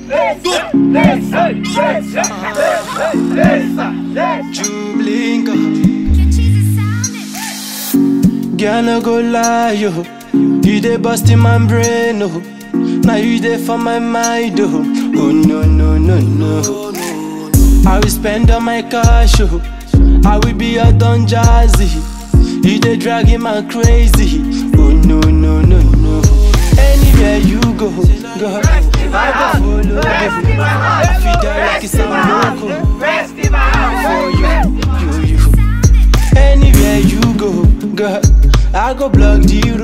Jublinka. Girl, no go lie, yo. You dey bust in my brain, oh. Now you dey for my mind, oh. Oh no no no no. I will spend all my cash, oh. I will be a Don Jazzy. You dey dragging my crazy. Oh no no no no. Anywhere you go, go. I go follow you. I feel that like it's a loco. For you, you, you. Anywhere you go, go. I go block the